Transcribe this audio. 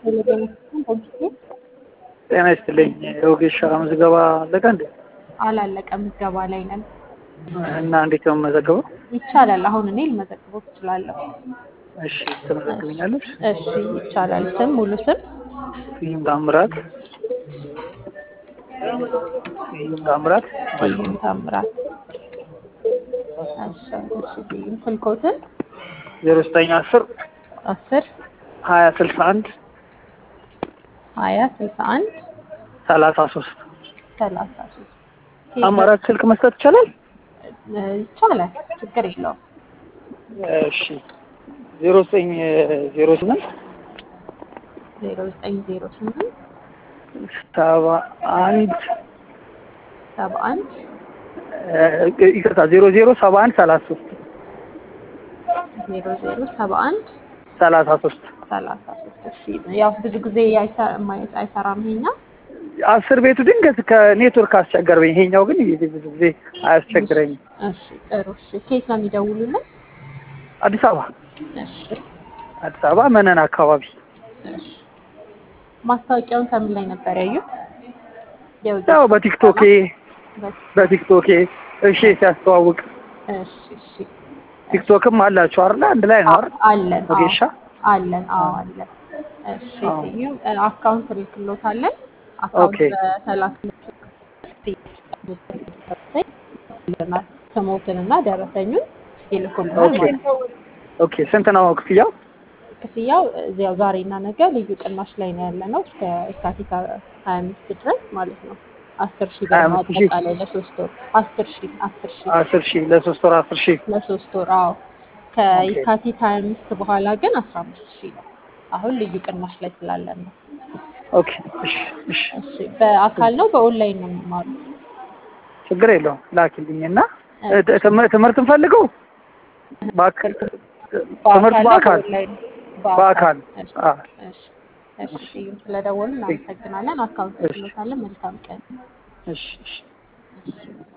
ጤና ይስጥልኝ። የወጌሻ ምዝገባ አለቀ እንዴ? አላለቀም፣ ምዝገባ ላይ ነን። እና እንዴት ነው የምመዘገበው? ይቻላል። አሁን እኔ ልመዘግበው ትችላለሁ። እሺ ትመዘግብኛለሽ? እሺ ይቻላል። ስም ሙሉ ስም ስዩም ታምራት። ስዩም ታምራት ስዩም ታምራት። እሺ እሺ። ስዩም ስልኮትን ዜሮ ዘጠኝ አስር አስር ሀያ ስልሳ አንድ ሀያ ስልሳ አንድ ሰላሳ ሶስት ሰላሳ ሶስት አማራጭ ስልክ መስጠት ይቻላል? ይቻላል። ችግር የለውም። እሺ ዜሮ ዘጠኝ ዜሮ ስምንት ዜሮ ዘጠኝ ዜሮ ስምንት ሰባ አንድ ሰባ አንድ ይቅርታ ዜሮ ዜሮ ሰባ አንድ ሰላሳ ሶስት ዜሮ ዜሮ ሰባ አንድ ሰላሳ ሶስት ሰላሳ ሶስት እሺ። ያው ብዙ ጊዜ አይሰ- ማየት አይሰራም ይሄኛው። አስር ቤቱ ድንገት ከኔትወርክ አስቸገረኝ። ይሄኛው ግን ብዙ ጊዜ አያስቸግረኝም። እሺ ጥሩ። እሺ ከየት ነው የሚደውሉልን? አዲስ አበባ እሺ አዲስ አበባ መነን አካባቢ እሺ። ማስታወቂያውን ከምን ላይ ነበር ያዩት? የውጭ ያው በቲክቶኬ በስ- በቲክቶኬ እሺ ሲያስተዋውቅ እሺ እሺ። ቲክቶክም አላችሁ አይደል? አንድ ላይ ነው አይደል? አለን አዎ፣ ወጌሻ አለን አዎ አለን። እሺ አዎ። ስዩም አካውንት ልክሎታለን። ኦኬ። አካውንት በሰላሳ ስሞትንና ደረሰኙን ይልኩልናል ኦኬ ማለት ነው። ኦኬ። ስንት ነው ክፍያው? ክፍያው እዚያው ዛሬና ነገ ልዩ ቅናሽ ላይ ነው ያለ ነው እስከ የካቲት ሀያ አምስት ድረስ ማለት ነው። አስር ሺህ ብር 25 ሺህ? አጠቃላይ ለሶስት ወር አስር ሺህ አስር ሺህ አስር ሺህ ለሶስት ወር አስር ሺህ ለሶስት ወር አዎ። ከየካቲት ሀያ አምስት በኋላ ግን አስራ አምስት ሺህ ነው። አሁን ልዩ ቅናሽ ላይ ስላለን ነው። ኦኬ። እሺ እሺ። እሺ በአካል ነው በኦንላይን ነው የሚማሩት? ችግር የለውም ላኪልኝና እ- ትምህርት ትምህርት እንፈልገው በአካል ትምህርት ነው በአካል በኦንላይን? በአካል እሺ አ እሺ እሺ ስዩም ስለደወሉ እናመሰግናለን። አካውንት እሺ። ልክሎታለን። መልካም ቀን። እሺ እሺ እሺ